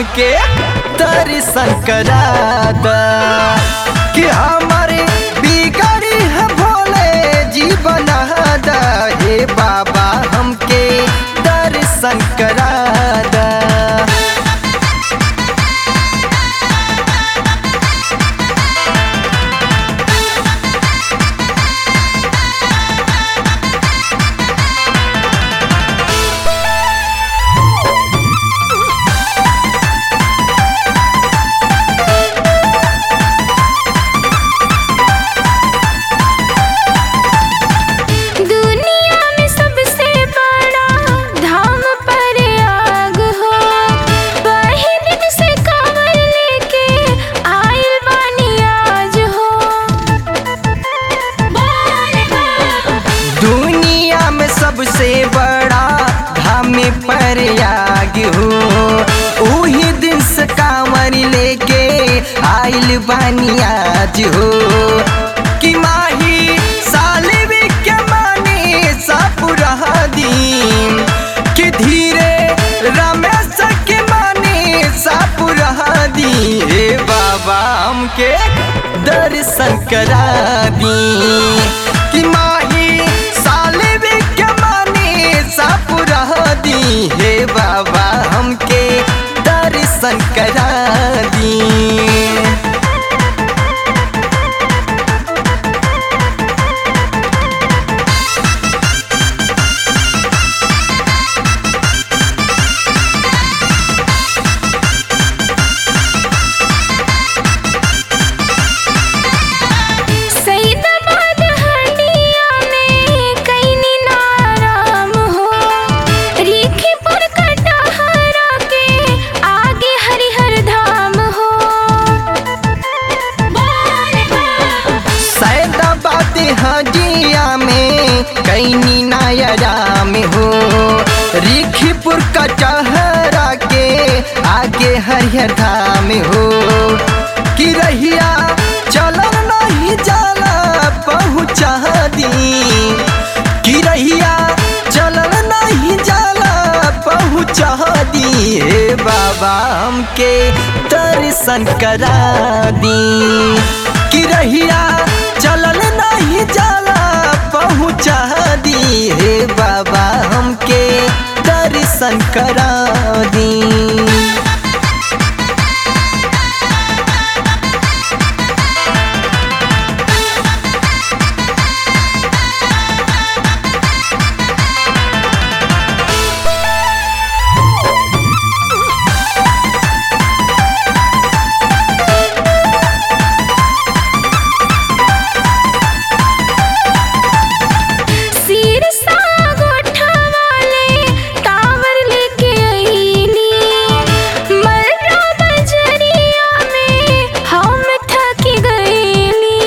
हमके दर्शन करा दा कि हमारे बिगड़ी है भोले जीवन दा हे बाबा हमके दर्शन करा दा दुनिया में सबसे बड़ा धाम प्रयाग हो वही दिन से कांवर लेके आइल बानी आज हो दुनिया में सबसे बड़ा धाम प्रयाग हो उही दिन से कांवर लेके आइल बानी आज हो कि माही साले के माने सपुरा दीन कि धीरे रमेश के माने सपुरा दी हे बाबा हमके दर्शन करा दी कि माही साले के माने सपुरा दी हे बाबा हमके दर्शन करा दी सईदाबाद हंडिया में कईनी नाराम हो रीखीपुर कटहरा के आगे हरिहर धाम हो सैदाबाद हजिया में कैनी नायरा में हो रिखीपुर कचहरा के आगे हरिहर धाम हो कि रहिया चलन नहीं जाला पहुँचा दी कि रहिया चलन नहीं जाला पहुँचा दी हे बाबा हमके दर्शन करा दी कि रहिया चलन नहीं जाला पहुँचा दी हे बाबा हमके दर्शन करा दी सिर सा गोठा वाले टावर लेके आईली मर्रा बजरिया में हम थक गईली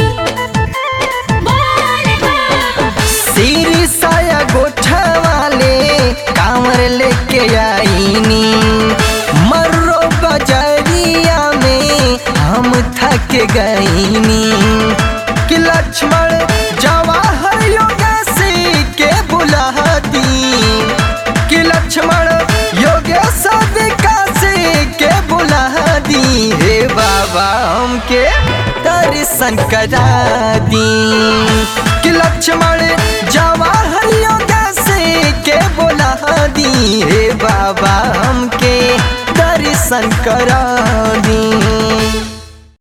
सिर साया गोठा वाले कांवर लेके आईनी मर्रो बजरिया में हम थक गईनी कि लक्ष्मण जवाहर योगेश के बुला दी कि लक्ष्मण योगेश विकास के बुला दी हे बाबा हमके दर्शन करा दी कि लक्ष्मण जवाहर योगेश के बुला दी हे बाबा हमके दर्शन करा दी